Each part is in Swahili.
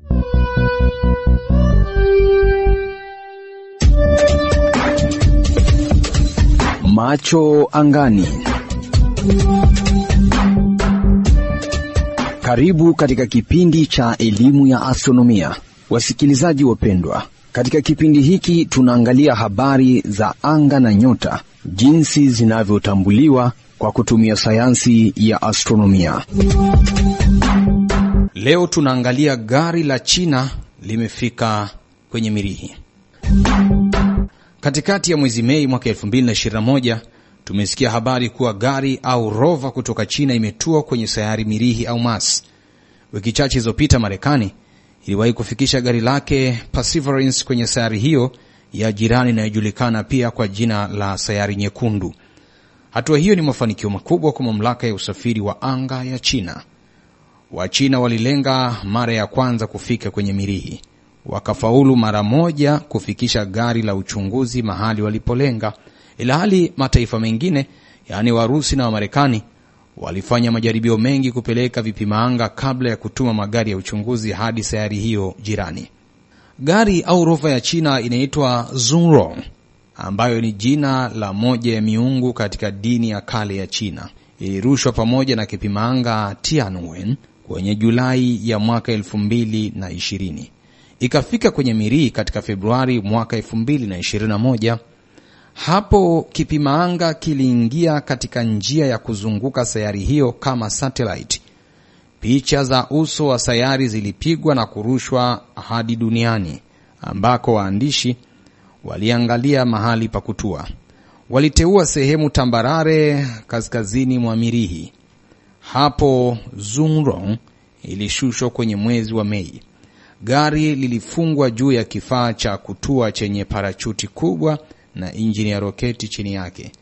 Macho angani. Karibu katika kipindi cha elimu ya astronomia, wasikilizaji wapendwa. Katika kipindi hiki tunaangalia habari za anga na nyota, jinsi zinavyotambuliwa kwa kutumia sayansi ya astronomia. Leo tunaangalia gari la China limefika kwenye Mirihi. Katikati ya mwezi Mei mwaka 2021 tumesikia habari kuwa gari au rova kutoka China imetua kwenye sayari Mirihi au Mars. Wiki chache zilizopita, Marekani iliwahi kufikisha gari lake Perseverance kwenye sayari hiyo ya jirani inayojulikana pia kwa jina la sayari nyekundu. Hatua hiyo ni mafanikio makubwa kwa mamlaka ya usafiri wa anga ya China. Wachina walilenga mara ya kwanza kufika kwenye Mirihi, wakafaulu mara moja kufikisha gari la uchunguzi mahali walipolenga, ilhali mataifa mengine yaani Warusi na Wamarekani walifanya majaribio mengi kupeleka vipima anga kabla ya kutuma magari ya uchunguzi hadi sayari hiyo jirani. Gari au rova ya China inaitwa Zhurong ambayo ni jina la moja ya miungu katika dini ya kale ya China. Ilirushwa pamoja na kipima anga Tianwen kwenye Julai ya mwaka elfu mbili na ishirini ikafika kwenye Mirihi katika Februari mwaka elfu mbili na ishirini na moja. Hapo kipima anga kiliingia katika njia ya kuzunguka sayari hiyo kama satellite. Picha za uso wa sayari zilipigwa na kurushwa hadi duniani ambako waandishi waliangalia mahali pa kutua. Waliteua sehemu tambarare kaskazini mwa Mirihi. Hapo Zhurong ilishushwa kwenye mwezi wa Mei. Gari lilifungwa juu ya kifaa cha kutua chenye parachuti kubwa na injini ya roketi chini yake.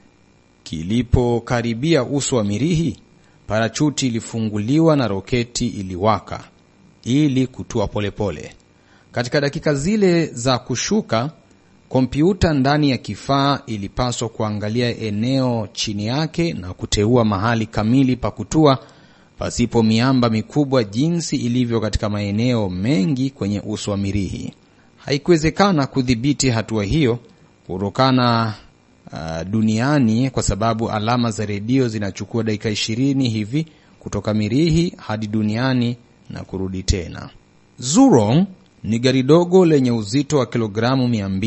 Kilipokaribia uso wa Mirihi, parachuti ilifunguliwa na roketi iliwaka ili kutua polepole pole. Katika dakika zile za kushuka, kompyuta ndani ya kifaa ilipaswa kuangalia eneo chini yake na kuteua mahali kamili pa kutua pasipo miamba mikubwa jinsi ilivyo katika maeneo mengi kwenye uso wa Mirihi. Haikuwezekana kudhibiti hatua hiyo kutokana uh, duniani kwa sababu alama za redio zinachukua dakika ishirini hivi kutoka Mirihi hadi duniani na kurudi tena. Zhurong ni gari dogo lenye uzito wa kilogramu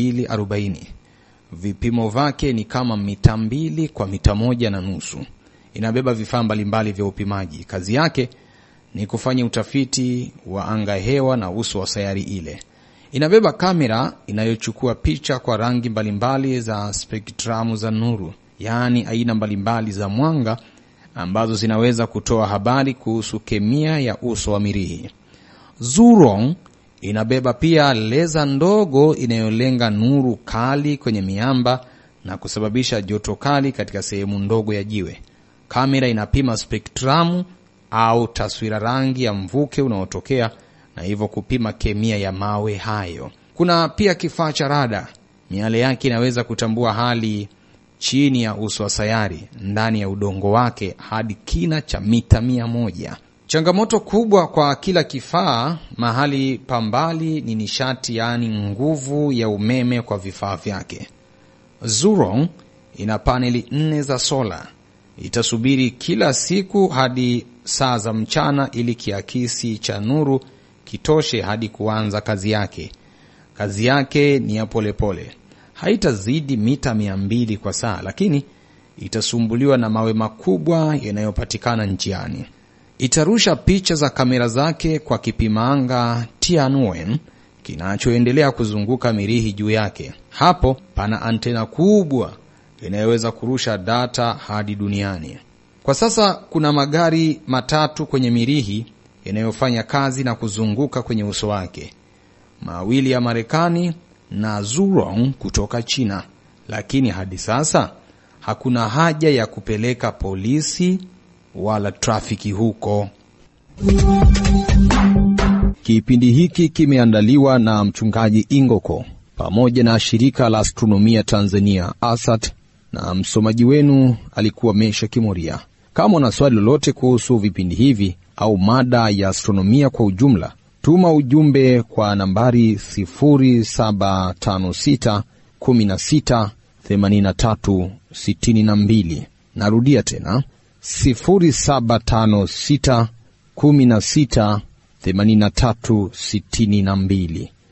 240. Vipimo vyake ni kama mita mbili kwa mita moja na nusu. Inabeba vifaa mbalimbali vya upimaji. Kazi yake ni kufanya utafiti wa anga hewa na uso wa sayari ile. Inabeba kamera inayochukua picha kwa rangi mbalimbali za spektramu za nuru, yaani aina mbalimbali za mwanga ambazo zinaweza kutoa habari kuhusu kemia ya uso wa Mirihi. Zhurong inabeba pia leza ndogo inayolenga nuru kali kwenye miamba na kusababisha joto kali katika sehemu ndogo ya jiwe. Kamera inapima spektramu au taswira rangi ya mvuke unaotokea na hivyo kupima kemia ya mawe hayo. Kuna pia kifaa cha rada. Miale yake inaweza kutambua hali chini ya uso wa sayari, ndani ya udongo wake hadi kina cha mita mia moja. Changamoto kubwa kwa kila kifaa mahali pa mbali ni nishati, yaani nguvu ya umeme kwa vifaa vyake. Zhurong ina paneli nne za sola. Itasubiri kila siku hadi saa za mchana ili kiakisi cha nuru kitoshe hadi kuanza kazi yake. Kazi yake ni ya polepole, haitazidi mita mia mbili kwa saa, lakini itasumbuliwa na mawe makubwa yanayopatikana njiani. Itarusha picha za kamera zake kwa kipimaanga Tianwen kinachoendelea kuzunguka Mirihi juu yake. Hapo pana antena kubwa inayoweza kurusha data hadi duniani. Kwa sasa kuna magari matatu kwenye Mirihi yanayofanya kazi na kuzunguka kwenye uso wake, mawili ya Marekani na Zhurong kutoka China, lakini hadi sasa hakuna haja ya kupeleka polisi wala trafiki huko. Kipindi hiki kimeandaliwa na mchungaji Ingoko pamoja na shirika la astronomia Tanzania ASAT, na msomaji wenu alikuwa Mesha Kimoria. Kama una swali lolote kuhusu vipindi hivi au mada ya astronomia kwa ujumla, Tuma ujumbe kwa nambari 0756 16 83 62. Narudia tena 0756 16 83 62.